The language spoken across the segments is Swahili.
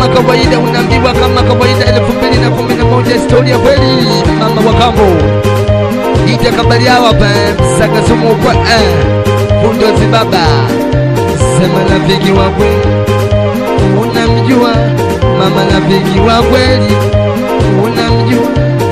kama kawaida unaambiwa kama kawaida elfu mbili na kumi na moja historia kweli mama wa kambo ija kabali hawa pa msaka sumu kwa eh, bundozi baba sema rafiki wa kweli unamjua mama rafiki wa kweli unamjua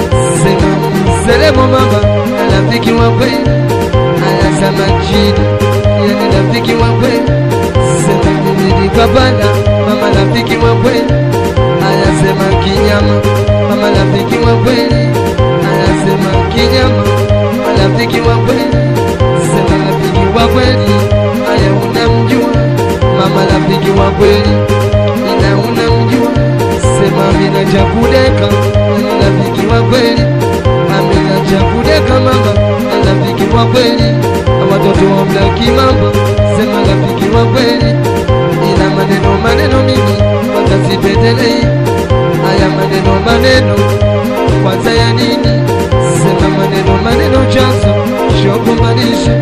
sema mselemo mama na rafiki wa kweli anasema chini yani rafiki wa kweli sema nilipapana mama rafiki wa kweli anasema kinyama mama rafiki wa kweli anasema kinyama mama rafiki wa kweli sema rafiki wa kweli aya unamjua mama rafiki wa kweli ina unamjua sema mina cha kudeka yani rafiki wa kweli amina cha kudeka mama na rafiki wa kweli watoto wa mlaki mambo sema rafiki wa kweli ina maneno maneno mimi kwanza sipendelei haya maneno maneno kwanza ya nini sema maneno maneno chanzo shokumaanisha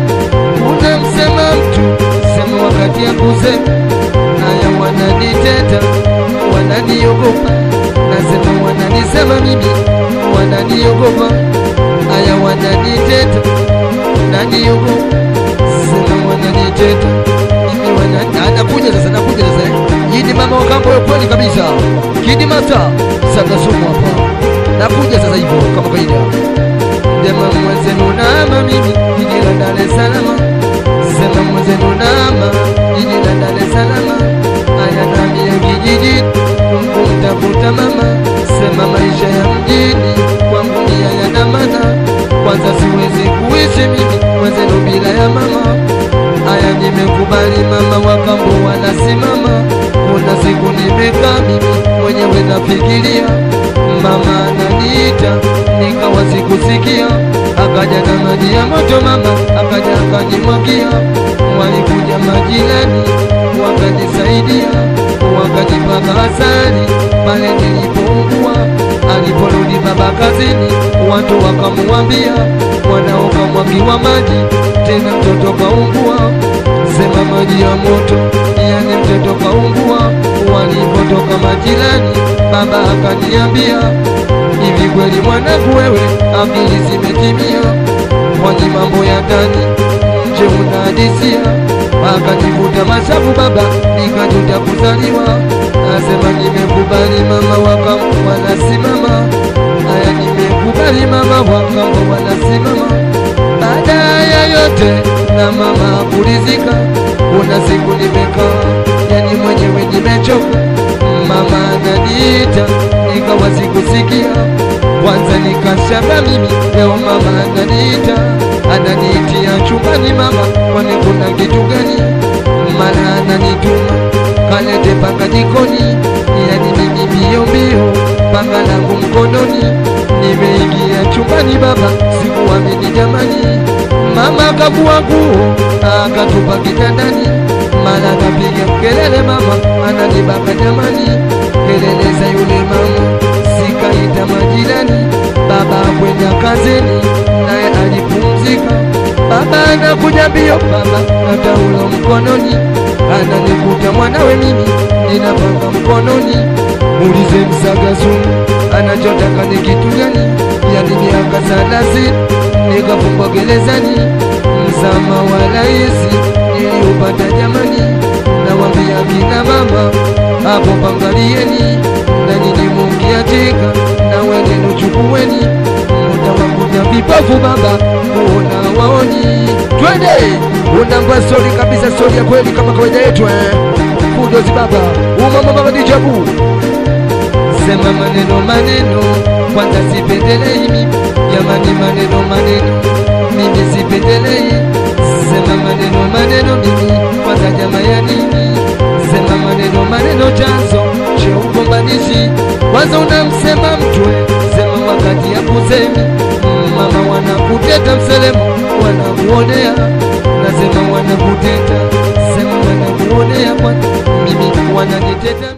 unamsema mtu sema wakati ya kusema haya wananiteta wananiogopa nasema wananisema mimi wananiogopa haya wananiteta naniogopa sema wananiteta mimi wana anakuja sasa nakuja sasa eh. hii ni mama wa kambo ya kweli kabisa kidi mata sakasumu hapa nakuja sasa hivyo kama kaida Sema mwenzenu nama mimi jiji la Dar es Salaam. Sema mwenzenu nama jiji la Dar es Salaam. Aya nami ya kijiji kumtafuta mama. Sema maisha ya mjini kwangu ni hayana maana. Kwanza siwezi kuishi mimi mwenzenu bila ya mama. Aya nimekubali mama wakambo wanasimama. Kuna siku nimekaa mimi mwenyewe nafikiria mama ananiita nikawa sikusikia akaja na maji ya moto mama akaja akanimwagia walikuja majirani wakanisaidia wakanipaka asali pale nilipoungua aliporudi baba kazini watu wakamuambia mwanao kamwagiwa maji tena mtoto kaungua sema maji ya moto yani mtoto kaungua walipotoka majirani baba akaniambia hivi kweli mwanangu wewe akili zimetimia kwani mambo ya ndani nje unahadisia akanivuta mashavu baba nikajuta kuzaliwa asema nimekubali mama wakam wanasimama haya nimekubali mama wakam wanasimama baada ya yote na mama kulizika kuna siku nimekaa yani mwenyewe nimechoka mama ananiita nikawa sikusikia kwanza nikashanga mimi leo mama ananiita ananiitia chumbani mama kwani kuna kitu gani mara ananituma kalete panga jikoni yani mimi mbio mbio panga langu mkononi nimeingia chumbani baba sikuamini jamani mama akavua nguo akatupa kitandani mara akapiga kelele mama ananibaka jamani kelele za yule mama sikaita majirani baba kwenda kazini naye alipumzika baba anakuja mbio baba na taulo mkononi ananikuta mwanawe mimi ninapanga mkononi muulize msagazumu anachotaka ni kitu gani yani miaka thelathini nikafungwa gerezani mzama wa raisi niliupata jamani nawambia kina mama hapo pangalieni na nyinyi mungiatika na wenenu chukuweni mutawakuta vipofu baba kuona waoni twende unangwa stori kabisa stori ya kweli kama kawaida yetu eh. kudozi baba umama baba dijabu sema maneno maneno kwanza sipendelei mimi jamani maneno maneno mimi sipendelei sema maneno maneno mimi kwanza jama ya nini sema maneno maneno chanzo cha ugombanishi kwanza unamsema mtwe sema wakati ya kusemi mama wanakuteta mselemo wanakuonea nasema wanakuteta sema wanakuonea kwanza mimi wananiteta